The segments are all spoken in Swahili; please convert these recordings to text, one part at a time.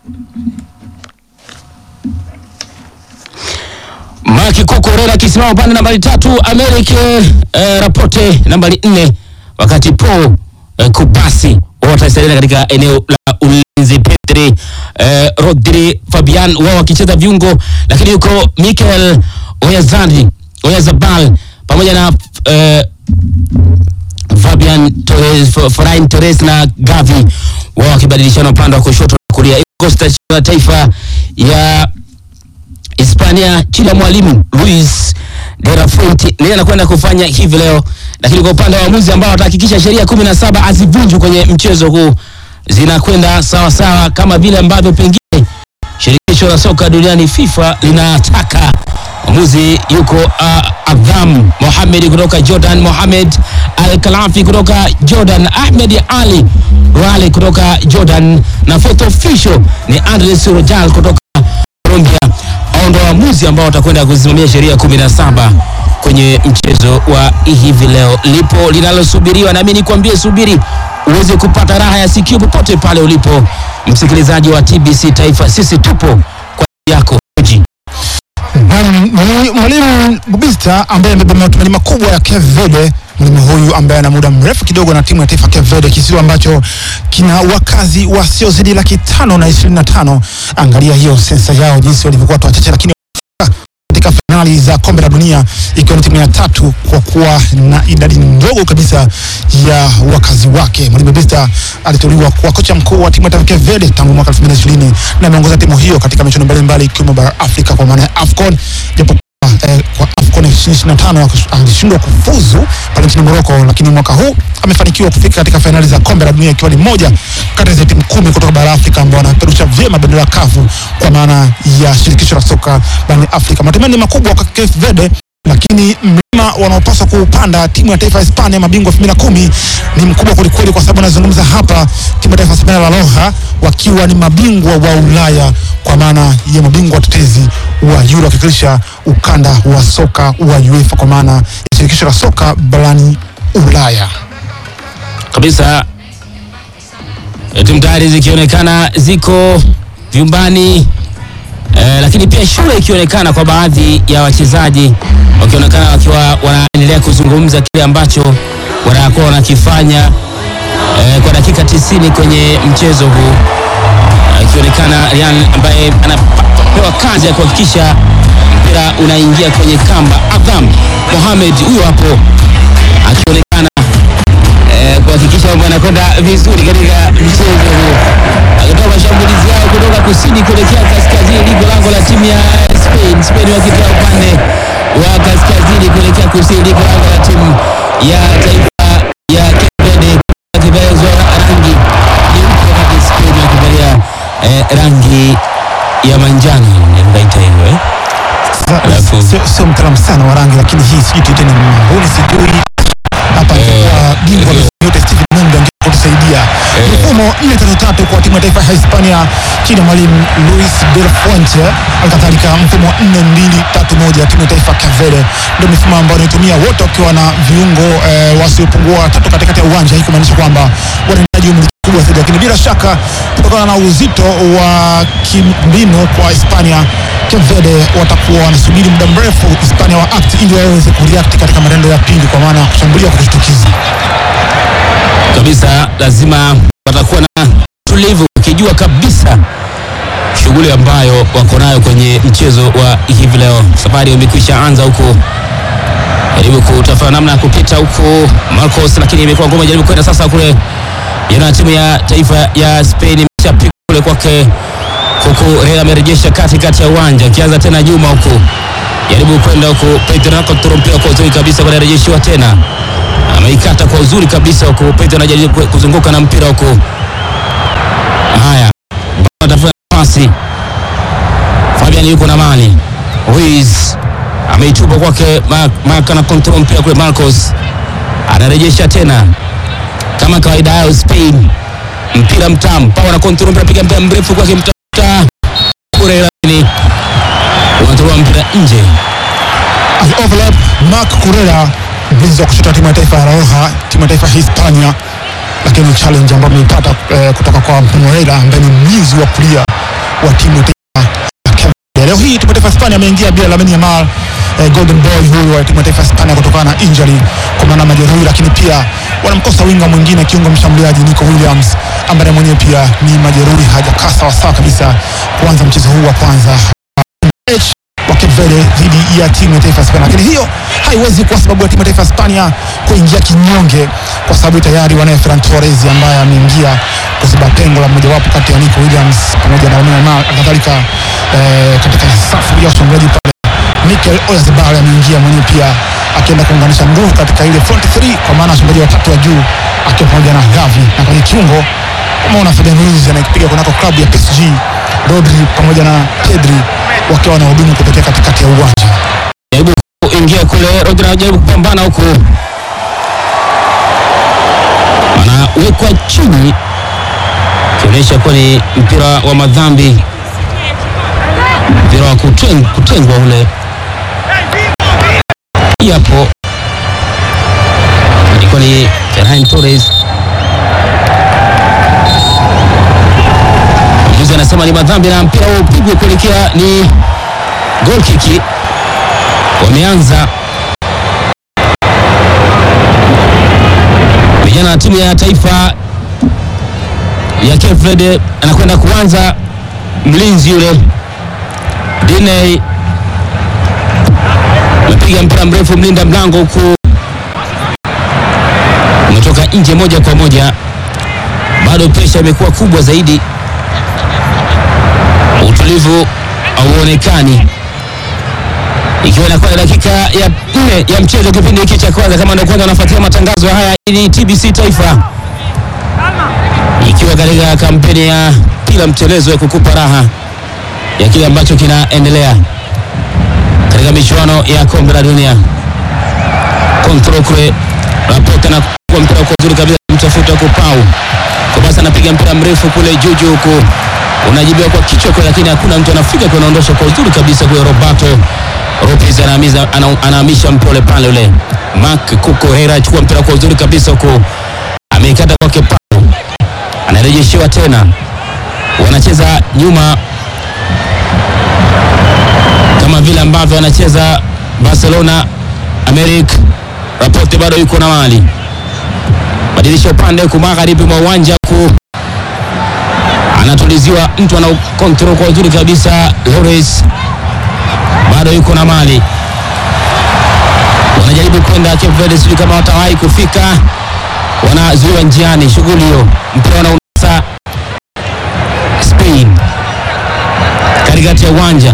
Maki Kokorera akisimama upande nambari tatu, Americ eh, Rapote nambari nne, wakati Paul eh, Kubasi watasalia katika eneo la ulinzi. Pedri eh, Rodri Fabian wao wakicheza viungo, lakini yuko Mikel Oyazandi Oyazabal pamoja na eh, Fabian Torres, F- Ferran Torres na Gavi wao wakibadilishana upande wa kushoto na kulia. Costa ya taifa ya Hispania chini ya mwalimu Luis de la Fuente ndiye anakwenda kufanya hivi leo, lakini kwa upande wa waamuzi ambao watahakikisha sheria kumi na saba hazivunjwi kwenye mchezo huu zinakwenda sawa sawa kama vile ambavyo pengine shirikisho la soka duniani FIFA linataka. Mwamuzi yuko uh, Adham Mohamed kutoka Jordan, Mohamed Al Kalafi kutoka Jordan, Ahmed Ali Rale kutoka Jordan na fourth official ni Andres Rojal kutoka Colombia. Hao ndio waamuzi ambao watakwenda kusimamia sheria kumi na saba kwenye mchezo wa hivi leo. Lipo linalosubiriwa, nami nikwambie, subiri uweze kupata raha ya sikio popote pale ulipo, msikilizaji wa TBC Taifa. Sisi tupo kwa ajili yako Oji. Naam, ni mwalimu Bubista ambaye amebeba matumaini makubwa ya Cape Verde. Mwalimu huyu ambaye ana muda mrefu kidogo na timu ya taifa Cape Verde, kisiwa ambacho kina wakazi wasiozidi laki tano na ishirini na tano. Angalia hiyo sensa yao jinsi walivyokuwa watu wachache, lakini katika fainali za kombe la dunia ikiwa ni timu ya tatu kwa kuwa na idadi ndogo kabisa ya wakazi wake. Mwalimu Bista aliteuliwa kuwa kocha mkuu wa timu ya taifa ya Cape Verde tangu mwaka 2020 na ameongoza timu hiyo katika michuano mbalimbali ikiwemo bara Afrika kwa maana ya AFCON japo eh, kwa AFCON 2025 alishindwa kufuzu pale nchini Morocco, lakini mwaka huu amefanikiwa kufika katika fainali za kombe la dunia ikiwa ni moja kati ya timu kumi kutoka bara Afrika ambao wanapeperusha vyema bendera ya kafu kwa maana ya shirikisho la soka barani Afrika. Matumaini makubwa kwa Cape Verde, lakini mlima wanaopaswa kuupanda timu ya taifa ya Hispania mabingwa 2010 ni mkubwa kwelikweli, kwa sababu anazungumza hapa timu ya taifa ya Hispania La Roja wakiwa ni mabingwa wa Ulaya kwa maana ya mabingwa watetezi wa Euro wakiwakilisha ukanda wa soka wa UEFA kwa maana ya shirikisho la soka barani Ulaya. kabisa eh, timu tayari zikionekana ziko vyumbani eh, lakini pia shule ikionekana kwa baadhi ya wachezaji wakionekana wakiwa wanaendelea kuzungumza kile ambacho wanakuwa wanakifanya eh, kwa dakika 90 kwenye mchezo huu Eh, ikionekana Ryan ambaye anapewa kazi ya kuhakikisha mpira unaingia kwenye kamba. Adham Mohamed huyo hapo akionekana eh, kuhakikisha mambo yanakwenda vizuri katika mchezo huu, akitoa mashambulizi yao kutoka kusini kuelekea kaskazini, liko lango la timu ya Spain. Spain wakitoa upande wa kaskazini kuelekea kusini, liko lango la timu ya taifa ya Cape Verde, wakivalia rangi nyeupe, wakati Spain wakivalia eh, rangi ya manjano, naita hivyo eh? Sasa, Alafu- Sio sio mtaalamu sana wa rangi, lakini hii sijui tuite ni mbuni, sijui hapa kwa bingwa eh. yote Steven Munga angetusaidia. Mfumo 4-3-3 kwa timu ya taifa ya Hispania chini ya mwalimu Luis de la Fuente, alikadhalika mfumo 4-2-3-1 ya timu ya taifa ya Cape Verde ndio mifumo ambayo wanaitumia wote wakiwa na viungo eh, wasiopungua watatu katikati ya uwanja, hii kumaanisha kwamba wanahitaji umiliki kubwa zaidi, lakini bila shaka kutokana na uzito wa kimbinu kwa Hispania, Cape Verde watakuwa wanasubiri muda mrefu Hispania wa act ili waweze kureact katika matendo ya pili, kwa maana ya kushambulia kwa kushtukiza. kabisa lazima watakuwa na tulivu, ukijua kabisa shughuli ambayo wako nayo kwenye mchezo wa hivi leo. Safari imekwisha anza huku, jaribu kutafuta namna ya kupita huku Marcos, lakini imekuwa ngoma. Jaribu kwenda sasa kule, yana timu ya taifa ya Spain imeshapiga kule kwake, huku Real amerejesha katikati ya uwanja, akianza tena nyuma huku, jaribu kwenda huku, Pedro anakontrol mpira kwa uzuri kabisa, kunarejeshiwa tena ameikata kwa uzuri kabisa huku Pedro anajaribu ku- kuzunguka na mpira huku. Haya, atafuta nafasi. Fabian yuko na mali. Ruiz ameitupa kwake Mark, Mark ana control mpira kule, Marcos anarejesha tena kama kawaida yao Spain, mpira mtamu, Pau ana control mpira, piga mpira mrefu kwake, mtafuta kule, lakini unatoa mpira nje. As overlap Marc Correa mlinzi wa kushoto wa timu ya taifa ya La Roja, timu ya taifa ya Hispania, lakini challenge ambayo ameipata eh, kutoka kwa Moreira ambaye ni mlinzi wa kulia wa timu ya taifa ya Cape Verde. Leo hii timu ya taifa ya Hispania ameingia bila Lamine Yamal eh, golden boy huyu wa timu ya taifa ya Hispania kutokana na injury kwa maana majeruhi, lakini pia wanamkosa winga mwingine kiungo mshambuliaji Nico Williams ambaye mwenyewe pia ni majeruhi, hajakaa sawasawa kabisa kuanza mchezo huu wa kwanza H wa Cape Verde dhidi ya timu ya taifa ya Hispania, lakini hiyo haiwezi kuwa sababu ya timu ya taifa ya Hispania kuingia kinyonge, kwa sababu tayari wanaye Ferran Torres ambaye ameingia kuziba pengo la mmojawapo kati ya Nico Williams pamoja na Lamine Yamal, kadhalika eh, katika safu ya ushambuliaji pale Mikel Oyarzabal ameingia mwenyewe pia akienda kuunganisha nguvu katika ile front 3 kwa maana washambuliaji watatu wa juu akiwa pamoja na Gavi na kwenye kiungo umeona Fabian Ruiz anayepiga kunako klabu ya PSG, Rodri pamoja na Pedri wakiwa wanahudumu kutokea katikati ya uwanja. jaribu kuingia kule, Rodri anajaribu kupambana huku, anawekwa chini, ikionyesha kuwa ni mpira wa madhambi, mpira wa kuteng, kutengwa ule. Hii hapo ilikuwa ni Ferran Torres. Mjuzi anasema ni madhambi na mpira huo upigwe kuelekea ni goal kiki. Wameanza vijana wa timu ya taifa ya Cape Verde, anakwenda kuanza mlinzi yule Diney amepiga mpira mrefu, mlinda mlango huku umetoka nje moja kwa moja. Bado presha imekuwa kubwa zaidi, utulivu hauonekani ikiwa inakuwa ni dakika ya nne ya mchezo kipindi hiki cha kwanza. Kama ndio kwanza wanafuatia matangazo haya, hii ni TBC Taifa ikiwa katika kampeni ya kila mtelezo ya kukupa raha ya kile ambacho kinaendelea katika michuano ya kombe la dunia. Control kule Laporte na kwa mpira kwa uzuri kabisa mtafuta kupau kwa basi, anapiga mpira mrefu kule juu juu huku unajibiwa kwa kichwa kule, lakini hakuna mtu anafika kunaondosha kwa uzuri kabisa kule Roberto Lopez anahamiza ana- anahamisha mpole pale ule Mark Kuko Hera achukua mpira kwa uzuri kabisa huku ameikata kwake pau, anarejeshewa tena, wanacheza nyuma kama vile ambavyo wanacheza Barcelona. Americ Laporte bado yuko na mali, badilisha upande huku magharibi mwa uwanja huku anatuliziwa mtu ana control kwa uzuri kabisa. Loris bado yuko na mali, wanajaribu kwenda Cape Verde, sijui kama watawahi kufika, wanazuiwa njiani. Shughuli hiyo, mpira unaunasa Spain katikati ya uwanja.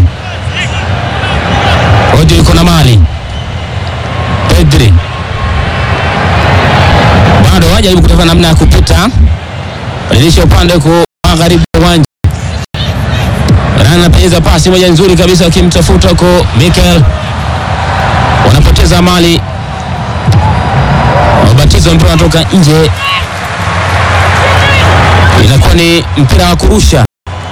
Rodri yuko na mali, Pedri bado hajaribu kutafuta namna ya kupita, badilisha upande huko magharibi ya uwanja Rana anapenyeza pasi moja nzuri kabisa, akimtafuta huko Mikel, wanapoteza mali, wabatizo mpira unatoka nje, inakuwa ni mpira wa kurusha.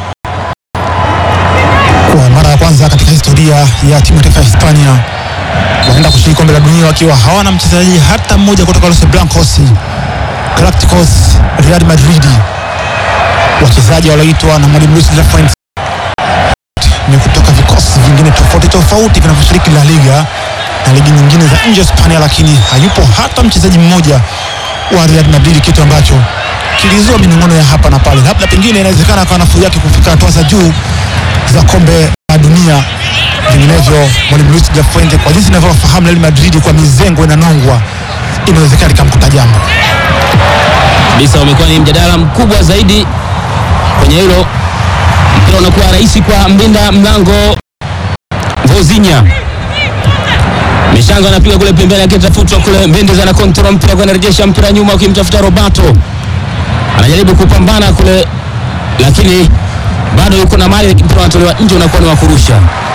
Kwa mara ya kwanza katika historia ya timu ya taifa ya Hispania wanaenda kushiriki kombe la dunia wakiwa hawana mchezaji hata mmoja kutoka Los Blancos Galacticos Real Madrid, wachezaji walioitwa na mwalimu Luis de la Fuente ni kutoka vikosi vingine tofauti tofauti vinavyoshiriki La Liga na ligi nyingine za nje ya Hispania, lakini hayupo hata mchezaji mmoja wa Real Madrid, kitu ambacho kilizua minong'ono ya hapa na pale. Labda pengine inawezekana akawa nafuu yake kufika hatua za juu za kombe la dunia. Vinginevyo mwalimu Luis de la Fuente, kwa jinsi inavyofahamu Real Madrid kwa mizengo inanongwa, inawezekana likamkuta jambo. kabisa umekuwa ni mjadala mkubwa zaidi kwenye hilo. Mpira unakuwa rahisi kwa mlinda mlango Vozinha. Mishango anapiga kule pembeni, akitafutwa kule. Mendes ana control mpira kwa anarejesha mpira nyuma, akimtafuta Roberto, anajaribu kupambana kule, lakini bado yuko na mali. Mpira unatolewa nje, unakuwa ni wa kurusha.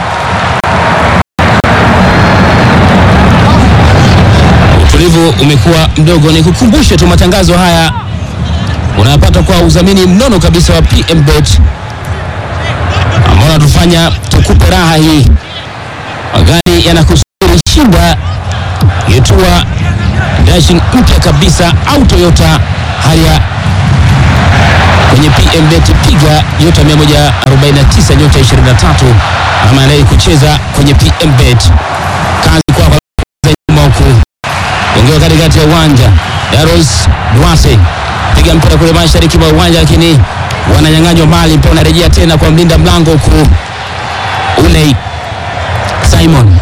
Utulivu umekuwa mdogo. Ni kukumbushe tu matangazo haya unayapata kwa udhamini mnono kabisa wa PMBet ambao unatufanya tukupe raha hii. Magari yanakusubiri, shinda yetua dashing mpya kabisa au Toyota Harrier kwenye PMBet, piga nyota 149 nyota 23 ama anaye kucheza kwenye PMBet. Kazi kwako nyuma huku ongewa katikati ya uwanja Daros Duarte piga mpira kule mashariki mwa uwanja, lakini wananyang'anywa mali. Mpira unarejea tena kwa mlinda mlango huku Unai Simon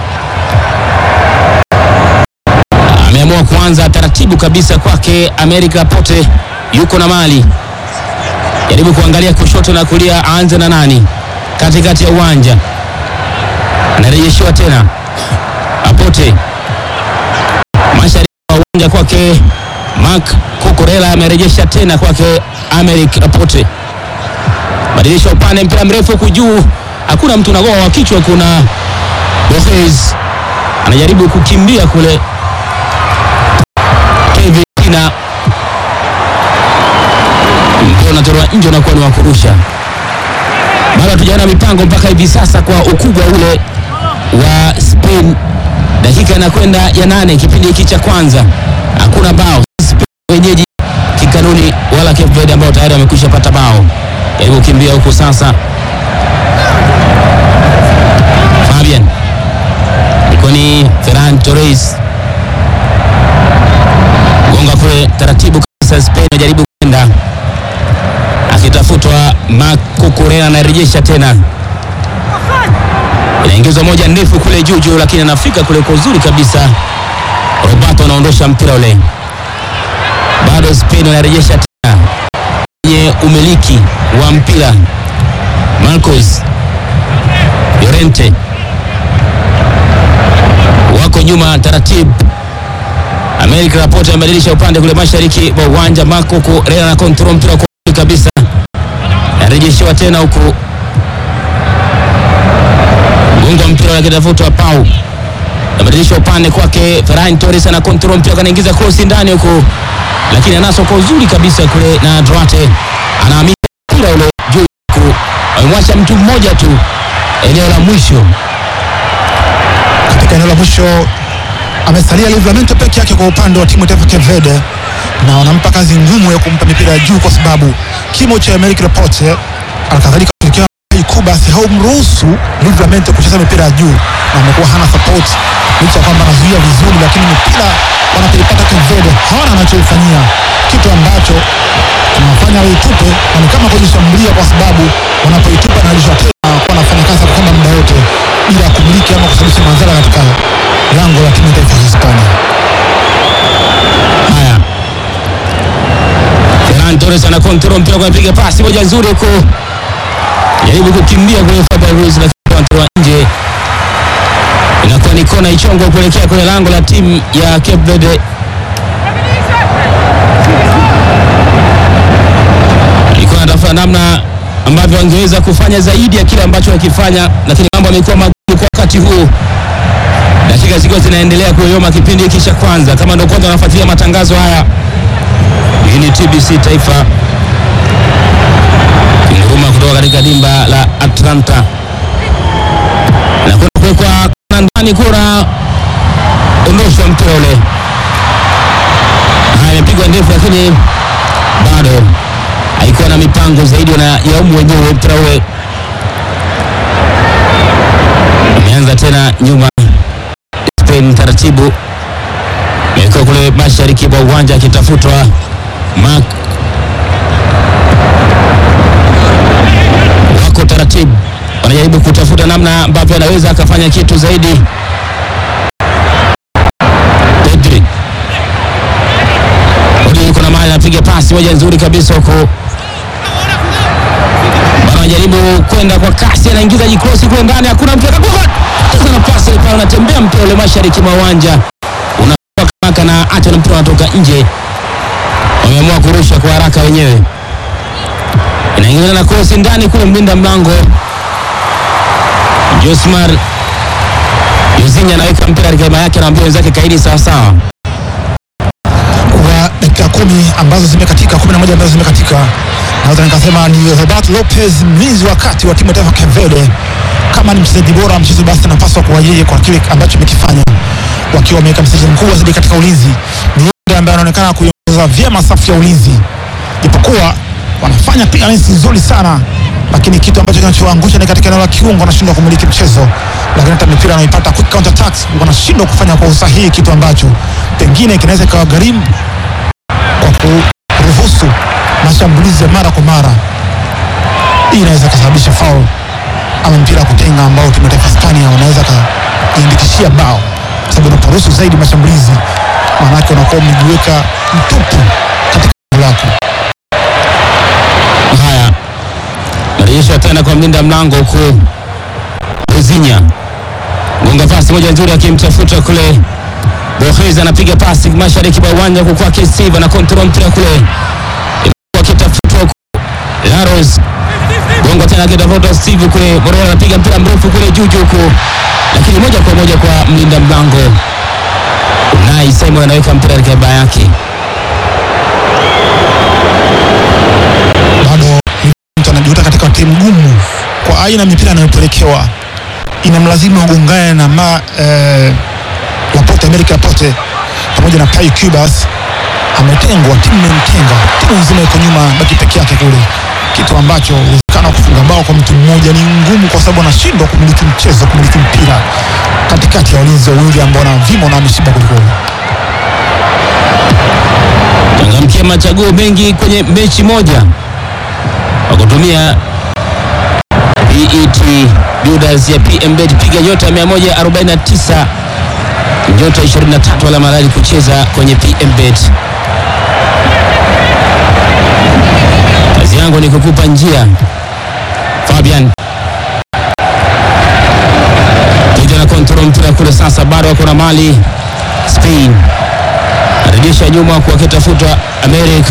ameamua kuanza taratibu kabisa kwake. Amerika Pote yuko na mali, jaribu kuangalia kushoto na kulia, aanze na nani katikati ya uwanja, anarejeshiwa tena Apote mashariki wa uwanja kwake Mark Kukurela amerejesha tena kwake Americ Apote, badilisha upande, mpira mrefu huku juu, hakuna mtu nagoa wa kichwa. Kuna Borges anajaribu kukimbia kule, Kevin Pina, mpira unatolewa nje, unakuwa ni wa kurusha. Bado hatujaona mipango mpaka hivi sasa kwa ukubwa ule wa Spain. Dakika inakwenda ya nane kipindi hiki cha kwanza, hakuna bao. Spain wenyeji kikanuni, wala Cape Verde ambao tayari wamekwisha pata bao. Jaribu kukimbia huku sasa, Fabian ilikuwa ni Ferran Torres gonga kule taratibu kabisa. Spain ajaribu kwenda akitafutwa, Marc Cucurella anarejesha tena inaingizwa moja ndefu kule juu juu, lakini anafika kule kwa uzuri kabisa. Roberto anaondosha mpira ule, bado Spain anarejesha tena kwenye umiliki wa mpira. Marcos Llorente wako nyuma taratibu. Amerika Laporte amebadilisha upande kule mashariki wa uwanja. Marco Cucurella na control mpira kwa uzuri kabisa, anarejeshewa tena huku gonga mpira akitafutwa Pau, nabadilisha upande kwake. Ferran Torres ana control mpira, kanaingiza cross ndani huko, lakini anaso kwa uzuri kabisa kule, na Duarte anahamia mpira ule juu huku, amemwacha mtu mmoja tu eneo la mwisho. katika eneo la mwisho amesalia Livramento peke yake kwa upande wa timu ya taifa Cape Verde, na wanampa kazi ngumu ya kumpa mipira ya juu, kwa sababu kimo cha Americ Laporte alikadhalika ushirikiano Kubasi haumruhusu Livramento kucheza mipira ya juu, na amekuwa hana support licha ya kwamba anazuia vizuri, lakini mipira wanapoipata Cape Verde hawana anachoifanyia, kitu ambacho kinawafanya waitupe na ni kama kujishambulia, kwa sababu wanapoitupa narishwa tena kuwa anafanya kazi ya kwamba muda wote bila ya kumiliki ama kusababisha madhara katika lango la timu ya taifa ya Hispania. Haya, Ferran Torres ana control mpira, kupiga pasi moja nzuri huko, jaribu kukimbia kule Fabian Ruiz, lakini anatoa nje, inakuwa ni kona ichongwa kuelekea kwenye lango la timu ya Cape Verde. Alikuwa anatafuta namna ambavyo angeweza kufanya zaidi ya kile ambacho akifanya, lakini mambo yamekuwa magumu kwa wakati huu dakika zikiwa zinaendelea kuyoyoma kipindi hiki cha kwanza. Kama ndio kwanza unafuatilia matangazo haya, hii ni TBC Taifa inguruma kutoka katika dimba la Atlanta na kwenda kuwekwa kona ndani, kura ondoshwa mpira ule. Haya, imepigwa ndefu, lakini bado haikuwa na mipango zaidi na yaumu wenyewe. Mpira ule umeanza tena nyuma Spain taratibu imekuwa kule mashariki mwa uwanja akitafutwa Mark, wako taratibu, wanajaribu kutafuta namna ambavyo anaweza akafanya kitu zaidi. Pedri Pedri yuko na mali, anapiga pasi moja nzuri kabisa huko, wanajaribu kwenda kwa kasi, anaingiza jikrosi kule ndani, hakuna mtu akagonga sasa nafasi pale, unatembea mpira ule mashariki mwa uwanja unatoka na hata na mpira unatoka nje. Wameamua kurusha kwa haraka wenyewe, inaingia na krosi ndani kule, mlinda mlango Josmar Yozinya anaweka mpira katika hema yake, anaambia wenzake kaidi sawa sawa. Kwa dakika kumi ambazo zimekatika, kumi na moja ambazo zimekatika, naweza nikasema ni Roberto Lopez, mlinzi wa kati wa timu ya taifa Cape Verde. Kama ni mchezaji bora wa mchezo, basi anapaswa kuwa yeye kwa kile ambacho amekifanya, wakiwa wameweka mchezaji mkubwa zaidi katika ulinzi. Ni yeye ambaye anaonekana kuiongoza vyema safu ya ulinzi, japokuwa wanafanya clearance nzuri sana, lakini kitu ambacho kinachoangusha ni katika eneo la kiungo, wanashindwa kumiliki mchezo, lakini hata mipira anaipata quick counter attacks wanashindwa kufanya kwa usahihi, kitu ambacho pengine kinaweza ikawagharimu kwa kuruhusu mashambulizi ya mara kwa mara. Hii inaweza kusababisha foul ama mpira wa kutenga ambao timu ya taifa Hispania wanaweza kuiandikishia bao, kwa sababu unaporuhusu zaidi mashambulizi, maanake unakuwa umejiweka mtupu katika eneo lako. Haya, marejesho tena kwa mlinda mlango huku Bozinya gonga pasi moja nzuri, akimtafuta kule Borges, anapiga pasi mashariki mwa uwanja huku kwake Steve na control mpira kule, akitafutwa huku Laros gonga tena, akitafuta Steve kule, Morera anapiga mpira mrefu kule juu juu huku, lakini moja kwa moja kwa mlinda mlango Unai Simon anaweka mpira katika baa yake. bado mtu anajiweka katika timu ngumu kwa aina ya mipira anayopelekewa, inamlazimu agongane na ma, eh, Laporte America Laporte pamoja na Pau Cubas. Ametengwa, timu imemtenga, timu nzima iko nyuma, baki peke yake kule, kitu ambacho uwezekano wa kufunga bao kwa mtu mmoja ni ngumu, kwa sababu anashindwa kumiliki mchezo, kumiliki mpira katikati ya walinzi wawili ambao na vimo na ameshiba kwelikweli. changamkia machaguo mengi kwenye mechi moja kwa kutumia PET Builders ya PMBet. Piga nyota 149 nyota 23 alama rali kucheza kwenye PMBet. Kazi yangu ni kukupa njia. Fabian piga na control mpira kule, sasa bado wako na mali Spain arejesha nyuma kwa kitafuta Americ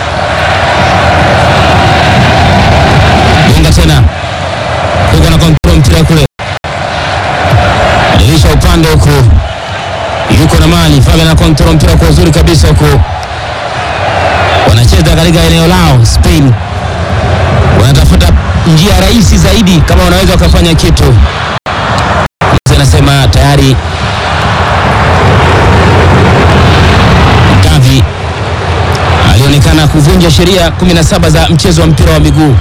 gonga tena kuko na kontrol mpira kule, arejesha upande huku, yuko na mali Fabian na kontrol mpira kwa uzuri kabisa huku, wanacheza katika eneo lao. Spain wanatafuta njia rahisi zaidi, kama wanaweza wakafanya kitu. Anasema tayari Gavi alionekana kuvunja sheria 17 za mchezo wa mpira wa miguu.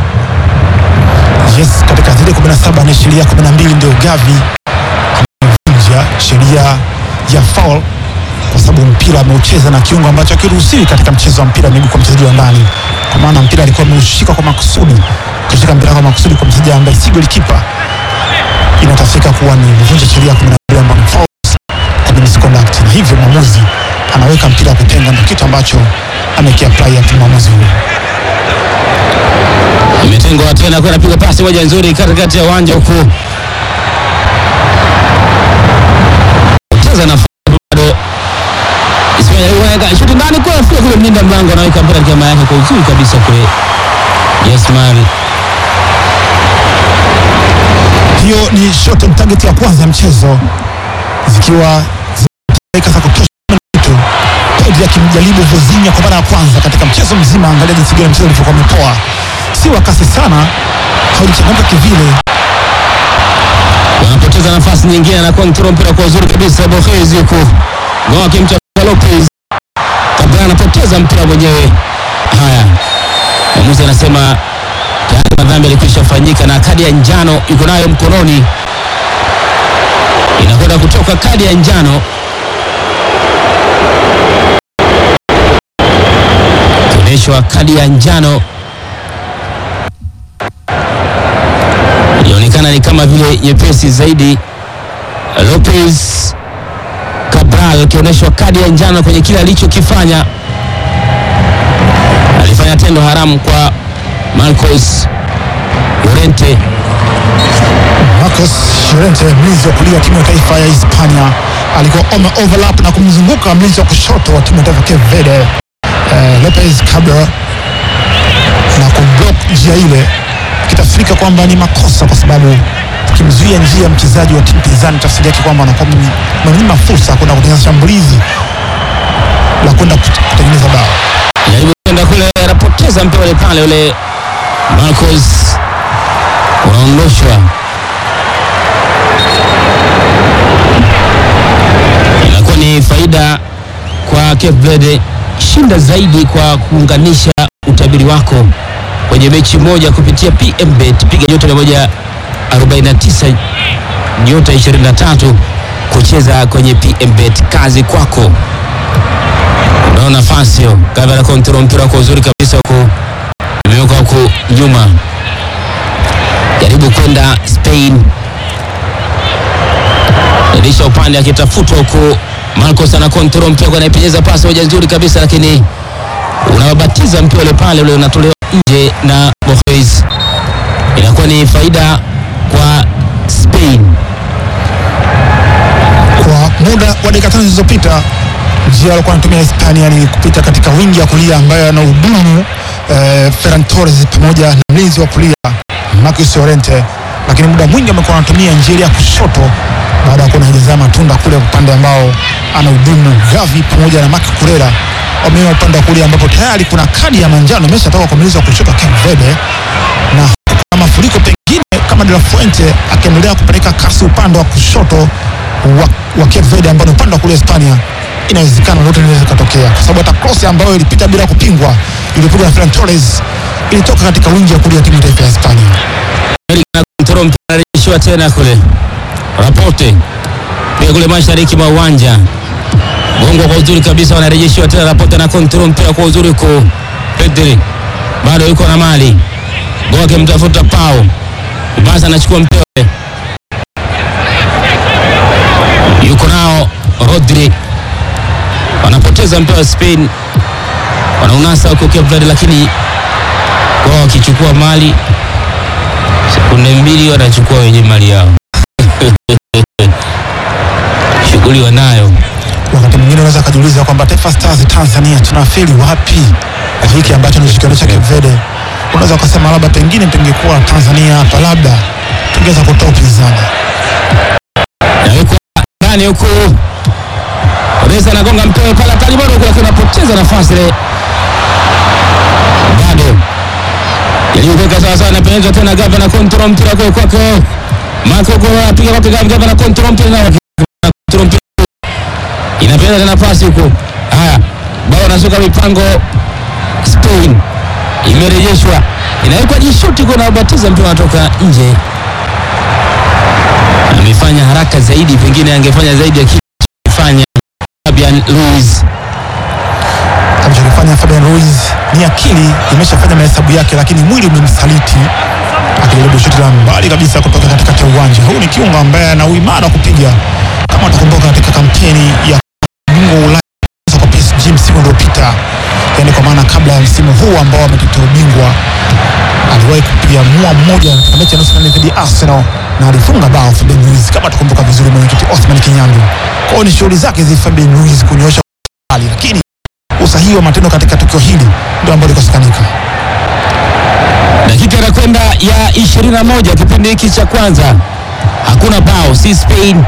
Yes, katika zile 17 na sheria 12 ndio Gavi amevunja sheria ya foul kwa sababu mpira ameucheza na kiungo ambacho hakiruhusiwi katika mchezo wa mpira wa miguu kwa mchezaji wa ndani, kwa maana mpira alikuwa ameushika kwa makusudi, kushika mpira kwa makusudi kwa mchezaji ambaye si golikipa, inatafsika kuwa ni kuvunja sheria 12 ambayo ni fouls kwa misconduct, na hivyo mwamuzi anaweka mpira wa kutenga, ndio kitu ambacho amekiapply hapo mwamuzi huyo. Imetengwa tena kwa napiga pasi moja nzuri katikati ya uwanja huku. Cheza na bado. Ismail anaweka shuti ndani kwa afika kule mlinda mlango anaweka mpira katika yake kwa uzuri kabisa kule. Yes man. hiyo ni shot on target ya kwanza ya mchezo zikiwa zimeweka za kutosha kitu Pedri akimjaribu Vozinha kwa mara ya kwanza katika mchezo mzima. Angalia jinsi gani mchezo ulivyokuwa umepoa, si wa kasi sana, haulichangamka kivile. Wanapoteza nafasi nyingine na control mpira kwa uzuri kabisa Borges huku. Goa akimchapa Lopez. Kabla anapoteza mpira mwenyewe. Haya. Mwamuzi anasema tayari madhambi yalikwisha fanyika na kadi ya njano yuko nayo mkononi. Inakwenda kutoka kadi ya njano. Kionyeshwa kadi ya njano ilionekana ni kama vile nyepesi zaidi. Lopez Cabral akionyeshwa kadi ya njano kwenye kile alichokifanya. Alifanya tendo haramu kwa Marcos Llorente. Marcos Llorente, mlinzi wa kulia wa timu ya taifa ya Hispania, alikuwa ome overlap na kumzunguka mlinzi wa kushoto wa timu ya taifa Cape Verde eh, Lopez Cabral na kumblock njia ile, kitafsirika kwamba ni makosa, kwa sababu ukimzuia njia ya mchezaji wa timu pinzani, tafsiri yake kwamba anakuwa mnyima fursa kwenda kutengeneza shambulizi la kwenda kut- kutengeneza bao. Jaribu kwenda kule, anapoteza mpira ule pale, ule Marcos unaondoshwa. Inakuwa ni faida kwa Cape Verde, shinda zaidi kwa kuunganisha utabiri utabiri wako kwenye mechi moja kupitia PMBet. Piga nyota 149 nyota 23 kucheza kwenye PMBet. Kazi kwako. Unao nafasi hiyo, Gavana kontrol mpira kwa uzuri kabisa, huku imewekwa huku nyuma, jaribu kwenda Spain, dirisha upande akitafutwa huku. Marcos ana kontrol mpira kwa, anaipenyeza pasi moja nzuri kabisa, lakini unawabatiza mpira ule pale ule unatolewa nje na Borges. Inakuwa ni faida kwa Spain. Kwa muda wa dakika tano zilizopita njia alikuwa anatumia Hispania ni kupita katika wingi ya kulia ambayo ana hudumu eh, Ferran Torres pamoja na mlinzi wa kulia Marcus Llorente, lakini muda mwingi amekuwa anatumia njia ya kushoto baada ya kuona hajazaa matunda kule upande ambao ana hudumu Gavi pamoja na Marc Cucurella wameona upande wa kulia ambapo tayari kuna kadi ya manjano imeshatoka kwa mlinzi wa kushoto Cape Verde na kuna mafuriko pengine kama De La Fuente akiendelea kupeleka kasi upande wa kushoto wa, wa Cape Verde ambao ni upande wa kulia Hispania, inawezekana lolote linaweza kutokea, kwa sababu hata cross ambayo ilipita bila kupingwa ilipigwa na Ferran Torres ilitoka katika wingi ya kulia timu ya taifa ya Hispania. Kontrol mpira anarejeshiwa tena kule Rapote pia kule mashariki mwa uwanja gongo kwa uzuri kabisa, wanarejeshiwa tena Rapote na kontrol mpira kwa uzuri ku Pedri bado yuko na mali go akimtafuta Pau basi anachukua mpira ule. yuko nao Rodri wanapoteza mpira wa Spain wanaunasa huko Cape Verde, lakini wao wakichukua mali sekunde mbili wanachukua wenye mali yao shughuli wanayo Wakati mwingine unaweza kujiuliza kwamba Taifa Stars Tanzania tunafeli wapi kwa hiki ambacho ni kikionyesha Cape Verde. Unaweza ukasema labda pengine tungekuwa Tanzania hapa, labda tungeweza kutoa upinzani. nawekwa ndani huku Reza anagonga mpira pale hatari bado huku, lakini anapoteza nafasi ile, bado jaribu kuweka sawa sawa, anapenyeza tena gavana kontrol mpira kwa kwake Marco Gol anapiga kwake gavana gavana kontrol mpira na kontrol mpira inapenyeza tena pasi huku. Haya, bao anasuka mipango Spain imerejeshwa, inawekwa jishuti kwa nabatiza mpira unatoka nje. Amefanya haraka zaidi, pengine angefanya zaidi ya kile alichofanya Fabian Ruiz. alichokifanya Fabian Ruiz ni akili imeshafanya mahesabu yake, lakini mwili umemsaliti akijaribu shuti la mbali kabisa kutoka katikati ya uwanja. Huu ni kiungo ambaye ana uimara wa kupiga, kama utakumbuka katika kampeni ya bingwa wa Ulaya kwa PSG msimu uliopita, yani kwa maana kabla ya msimu huu ambao ametetea ubingwa, aliwahi kupiga mua mmoja katika mechi ya nusu fainali dhidi ya Arsenal na alifunga bao Fabian Ruiz, kama tukumbuka vizuri, mwenyekiti Othman Kinyandu. Kwa hiyo ni shughuli zake hizi Fabian Ruiz kunyoosha mbali, lakini usahihi wa matendo katika tukio hili ndio ambalo likosekanika. Dakika inakwenda ya 21 kipindi hiki cha kwanza, hakuna bao, si Spain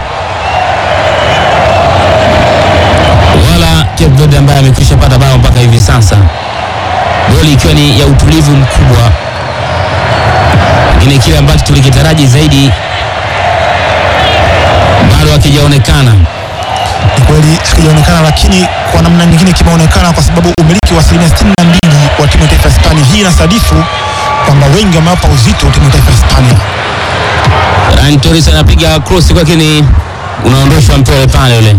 wala Cape Verde ambaye amekwisha pata bao mpaka hivi sasa, goli ikiwa ni ya utulivu mkubwa, lakini kile ambacho tulikitaraji zaidi bado hakijaonekana. Ni kweli hakijaonekana, lakini kwa namna nyingine kimeonekana kwa sababu umiliki wa asilimia 62 wa timu ya taifa ya Hispania. Hii inasadifu kwamba wengi wamewapa uzito timu ya taifa ya Hispania. Ferran Torres anapiga cross kwake, ni unaondoshwa mpira ule pale ule,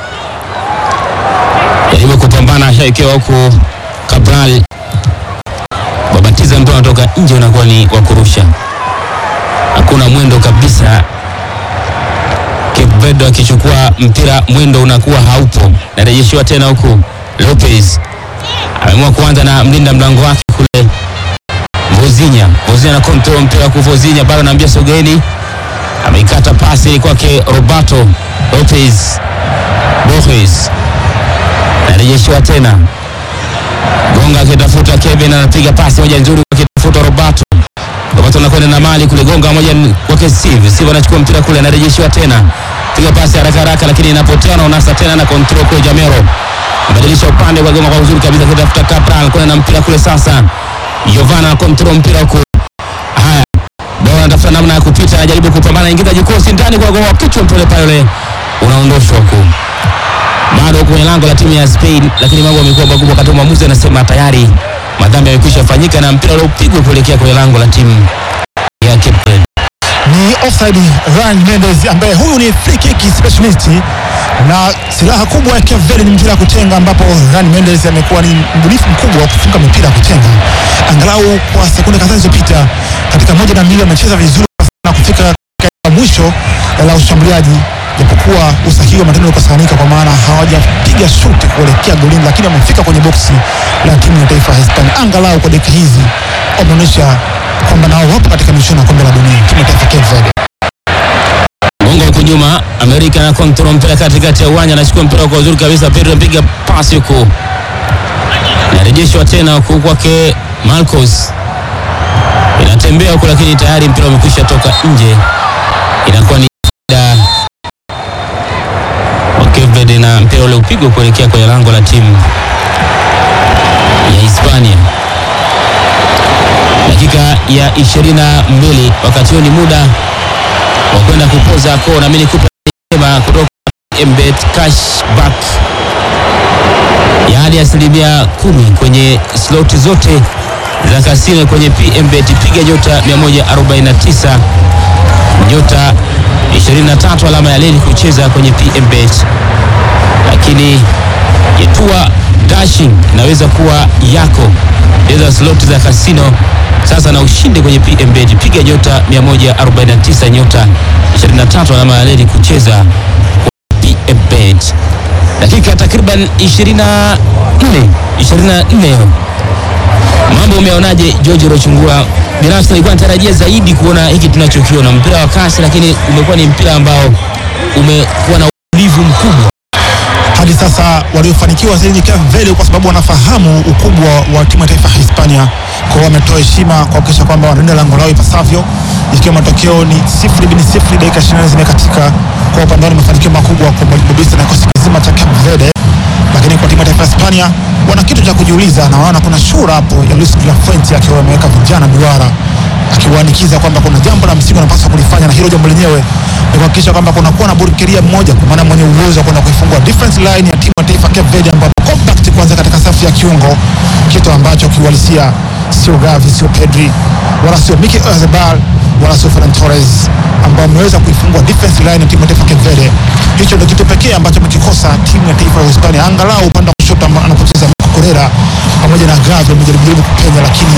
jaribu kupambana, ashaekewa huku Cabral babatiza mpira unatoka nje, unakuwa ni wa kurusha, hakuna mwendo kabisa. Cape Verde akichukua mpira, mwendo unakuwa haupo, narejeshiwa tena huku. Lopez ameamua kuanza na mlinda mlango wake kule Vozinha. Vozinha na control mpira huku, Vozinha bado anaambia sogeni, ameikata pasi kwake Roberto Lopez. Borges narejeshiwa tena, Gonga akitafuta Kevin, anapiga pasi moja nzuri akitafuta Roberto. Roberto anakwenda na mali kule, gonga moja kwake Steve. Steve anachukua mpira kule, anarejeshiwa tena, piga pasi haraka haraka, lakini inapotea na unasa tena na control kwa Jamero, badilisha upande kwa gonga kwa uzuri kabisa, akitafuta Cabral, kwenda na mpira kule sasa. Giovanna na control mpira huko. Haya, bora anatafuta namna ya kupita, anajaribu kupambana, ingiza jikosi ndani kwa gonga kichwa, mpira pale unaondoshwa huko bado kwenye lango la timu ya Spain, lakini mambo yamekuwa makubwa wakati mwamuzi anasema tayari madhambi yamekwisha fanyika na mpira uliopigwa kuelekea kwenye lango la timu ya Cape Verde. ni offside Ryan Mendes ambaye huyu ni free kick specialist na silaha kubwa ya Cape Verde ni mpira wa kutenga, ambapo Ryan Mendes amekuwa ni mbunifu mkubwa wa kufunga mipira ya kutenga. Angalau kwa sekunde kadhaa zilizopita, katika moja na mbili amecheza vizuri na kufika katika mwisho la ushambuliaji, japokuwa usahihi wa matendo ukosanika, kwa maana hawajapiga shuti kuelekea golini, lakini wamefika kwenye boksi la timu ya taifa ya Hispania. Angalau kwa dakika hizi wameonyesha kwamba nao wapo katika michuano ya kombe la dunia, timu ya taifa Cape Verde. Gongo huku nyuma, Amerika na kontrol mpira katikati ya uwanja, anachukua mpira kwa uzuri kabisa. Pedro anapiga pasi huku, inarejeshwa tena huku kwake Marcos, inatembea huku, lakini tayari mpira umekwisha toka nje. Inakuwa ni faida wa Cape Verde na mpira ule upigwa kuelekea kwenye lango la timu ya Hispania. Dakika ya 22, wakati huo ni muda wa kwenda kupoza koo, nami nikupe sema kutoka Mbet cashback ya hadi asilimia kumi kwenye sloti zote za kasino kwenye PMBet. Piga nyota 149 nyota 23 alama ya leli kucheza kwenye PMBet, lakini yetua dashing inaweza kuwa yako. Cheza sloti za kasino sasa na ushinde kwenye PMBet. Piga nyota 149 nyota 23 alama ya leli kucheza PMBet. Dakika takriban 24 24. Mambo umeonaje George Rochungura? Binafsi nilikuwa natarajia zaidi kuona hiki tunachokiona, mpira wa kasi, lakini umekuwa ni mpira ambao umekuwa na utulivu mkubwa. hadi sasa waliofanikiwa zaidi ni Cape Verde kwa sababu wanafahamu ukubwa wa timu ya taifa ya Hispania, kwa wametoa heshima kuhakikisha kwamba wanalinda lango lao ipasavyo, ikiwa matokeo ni sifuri bin sifuri, dakika 24 zimekatika. Kwa upande wao ni mafanikio makubwa kwa mwalimu Bobista na kikosi kizima cha Cape Verde, lakini kwa timu ya taifa ya Hispania wana kitu cha kujiuliza, na wanaona kuna shura hapo ya Luis de la Fuente akiwa ameweka vijana duara akiwaanikiza kwamba kuna jambo la msingi wanapaswa kulifanya, na hilo jambo lenyewe ni kuhakikisha kwamba kunakuwa na burkeria mmoja, kwa maana mwenye uwezo wa kwenda kuifungua defense line ya timu ya taifa Cape Verde, ambapo compact kwanza katika safu ya kiungo, kitu ambacho kiuhalisia sio Gavi, sio Pedri wala sio Mikel Oyarzabal wala sio Ferran Torres ambao wameweza kuifungua defense line ya timu ya taifa Cape Verde. Hicho ndio kitu pekee ambacho amekikosa timu ya taifa ya Hispania, angalau upande wa kushoto amba- anapocheza Marco Correa pamoja na Gavi wamejaribu kupenya, lakini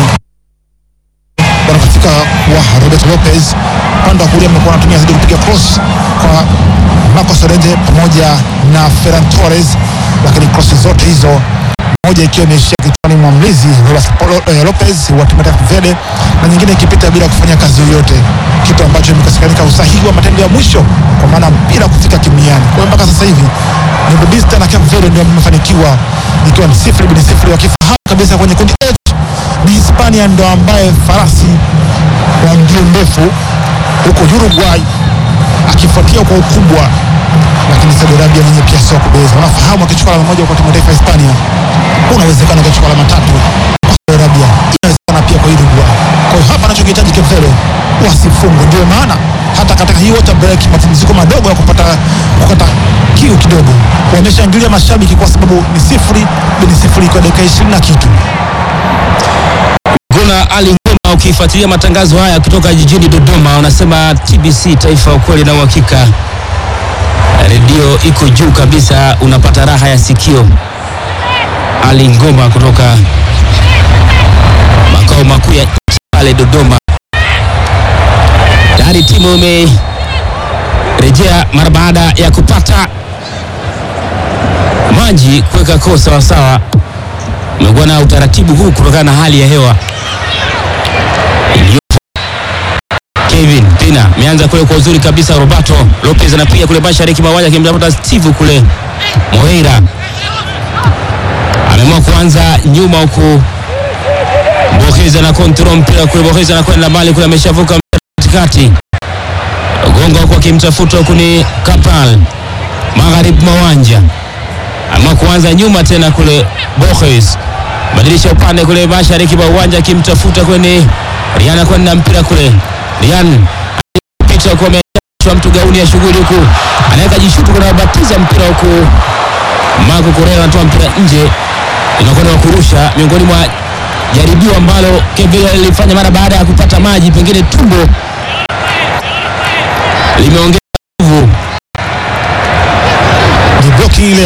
wanakatika wa Roberto Lopez. Upande wa kulia amekuwa anatumia zaidi kupiga cross kwa Marcos Llorente pamoja na Ferran Torres, lakini cross zote hizo moja ikiwa imeishia kichwani mwa mlizi Roberto Polo- eh, Lopez wa timu ya taifa Verde na nyingine ikipita bila kufanya kazi yoyote, kitu ambacho imekosekanika usahihi wa matendo ya mwisho, kwa maana mpira kufika kimiani. Kwa hiyo mpaka sasa hivi ni Bobista na Cape Verde ndio wamefanikiwa, ikiwa ni sifuri bin sifuri, wakifahamu kabisa kwenye kundi H ni Hispania ndo ambaye farasi wa mbio ndefu huko Uruguay akifuatia kwa ukubwa, lakini Saudi Arabia nenye pia sio kubeza. Wanafahamu akichukua alama moja kwa timu ya taifa ya Hispania, kuna uwezekano akachukua alama tatu kwa Saudi Arabia, inawezekana pia kwa Uruguay. Kwa hiyo hapa anachokihitaji Cape Verde wasifungwe, ndio maana hata katika hii water break, mapumziko madogo ya kupata kukata kiu kidogo, wameshangilia mashabiki kwa sababu ni sifuri bin sifuri kwa dakika ishirini na kitu. Kuna Ali Ngoma, ukifuatilia matangazo haya kutoka jijini Dodoma, unasema TBC Taifa, ukweli na uhakika. Redio iko juu kabisa, unapata raha ya sikio. Ali Ngoma kutoka makao makuu ya nchi pale Dodoma. Tayari timu imerejea mara baada ya kupata maji kuweka koo sawasawa. Umekuwa na utaratibu huu kutokana na hali ya hewa iliyopo. Kevin Pina ameanza kule kwa uzuri kabisa. Roberto Lopez anapiga kule mashariki mwa uwanja akimtafuta Steve kule. Moreira ameamua kuanza nyuma huku Borges na control mpira kule. Borges anakwenda mbali kule, ameshavuka mpira katikati. Gongo huku akimtafuta huku ni Kapal magharibi mwa uwanja ama kuanza nyuma tena kule Borges badilisha upande kule mashariki mwa uwanja akimtafuta kwenye Rian kwenda mpira kule Rian pita kwa amechwa mtu gauni ya shughuli huku anaweka jishutu kuna batiza mpira huku Marco Correa anatoa mpira nje inakuwa ni wa kurusha miongoni mwa jaribio ambalo Kevin lilifanya mara baada ya kupata maji, pengine tumbo limeongeza